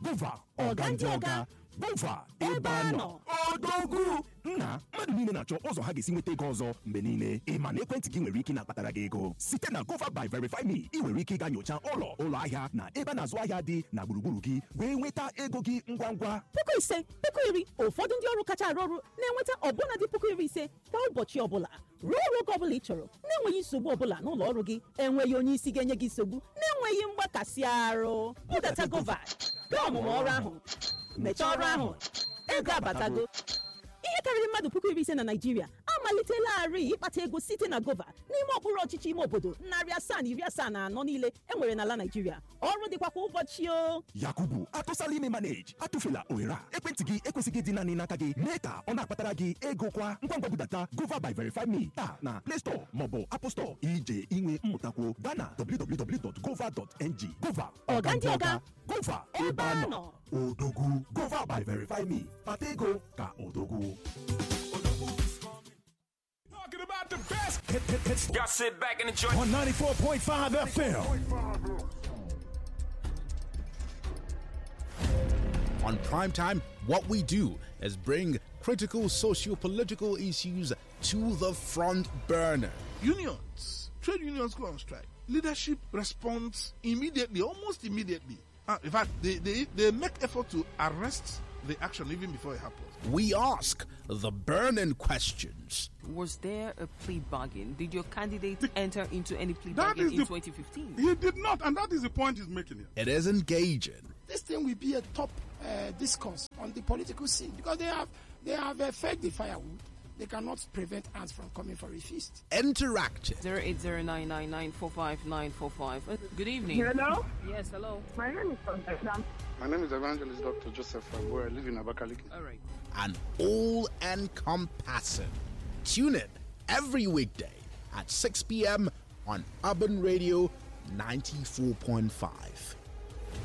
gova ọga ndị ọga gova ebe a nọ odogwu nna mmadụ niile na-achọ ụzọ ha ga-esi nweta ego ọzọ mgbe niile ịma na ekwentị gị nwere ike na-akpatara gị ego site na gova by verify me ị nwere ike ịga nyocha ụlọ ụlọ ahịa na ebe a na-azụ ahịa dị na gburugburu gị wee nweta ego gị ngwa ngwa puku ise puku iri ụfọdụ ndị ọrụ kacha arụ ọrụ na-enweta ọbụna dị puku iri ise kwa ụbọchị ọbụla rụọ ọrụ oge ọbụla ị chọrọ na-enweghị nsogbu ọbụla n'ụlọ ọrụ gị enweghị onye isi ga-enye gị nsogbu na-enweghị mgbakasị arụ budata gova gaa ọmụmụ ọrụ ahụ mechaa ọrụ ahụ ego abatago ihe karịrị mmadụ puku iri ise na naijiria amalitelarị ịkpata ego site na gova n'ime okpuru ọchịchị ime obodo narị asaa na iri asaa na anọ niile enwere n'ala naijiria ọrụ dịkwa kwa ụbọchị o yakubu atụsala ime manage atụfela ohere a ekwentị gị ekwesịghị ịdị naanị n'aka gị mee ka ọ na-akpatara gị ego kwa ngwa ngwa budata gova by verify me taa na play store maọbụ apple store ije inwe mmụtakwuo gaa na www.gova.ng gova Ọga ndị ọga. gova ebe a nọ odogwu gova by verify me kpata ego ka odogwu Talking about the best. Hit, hit, hit, Y'all sit back and enjoy. on 94.5 FM. On Primetime, what we do is bring critical socio-political issues to the front burner. unions, trade unions go on strike. Leadership responds immediately, almost immediately. Uh, in fact, they, they, they make effort to arrest the action even before it happens. We ask the burning questions. Was there a plea bargain? Did your candidate enter into any plea That bargain is in the- 2015? He did not, and that is the point he's making here. It is engaging. this thing will be a top uh, discourse on the political scene because they have they have uh, fed the firewood. They cannot prevent ants from coming for a feast. interactive, 08099945945. Good evening. Hello, Yes, hello. my name is Constance. My name is Evangelist Dr. Joseph Agbo. I live in Abakaliki. All right. and all encompassing. Tune in every weekday at 6 p.m. on Urban Radio 94.5.